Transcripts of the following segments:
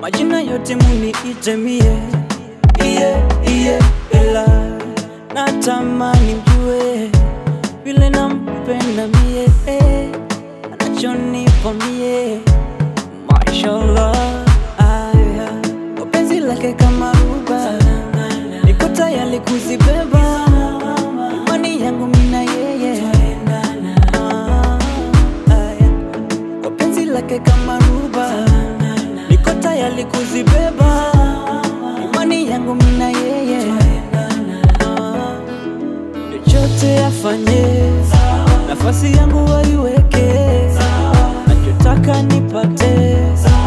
majina yote muniite mie iye iye ela natamani mjue vile nampenda mie eh, anachonipa mie mashallah aya kwa penzi lake kama ruba niko tayari kuzibeba imani yangu mina yeye Ah, aya. kwa penzi lake kama ruba niko tayari kuzibeba imani yangu mina yeye Ah, chochote afanye nafasi yangu waiweke nachotaka nipate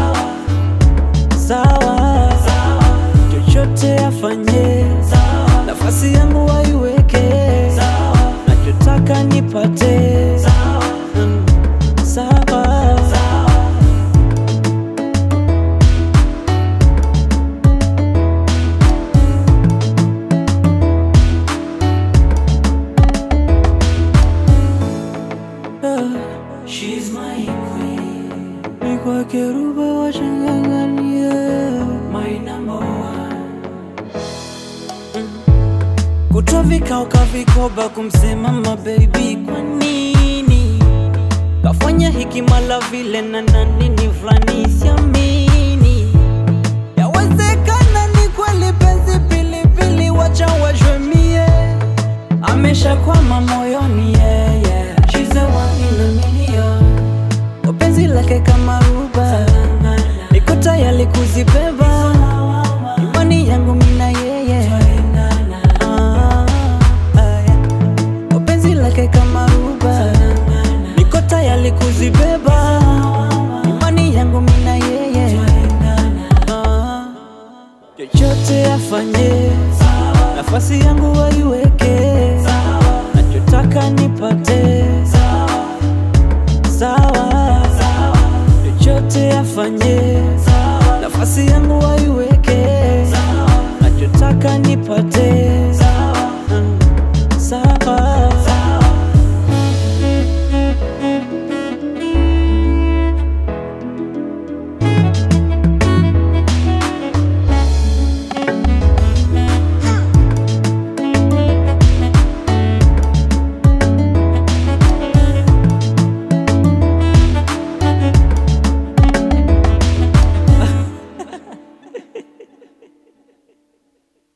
sawa chochote afanye nafasi yangu waiweke nachotaka nipate Mm, sawa Ah, She's my queen, ni kwake ruba wachanganganie my number one. kutwa vikao kavikoba kumsema mabebi kwa nini kafanya hiki mala vile na nanini fulani siamini yawezekana ni kweli penzi pilipili wacha wajwemie ameshakwama moyoni yeah, yeah. She's the one in a million. Kwa penzi lake kama ruba niko tayari kuzibeba imani yangu mina yeye Ah, aya. Kwa penzi lake kama ruba niko tayari kuzibeba imani yangu mina yeye Ah, chochote afanye nafasi yangu waiwe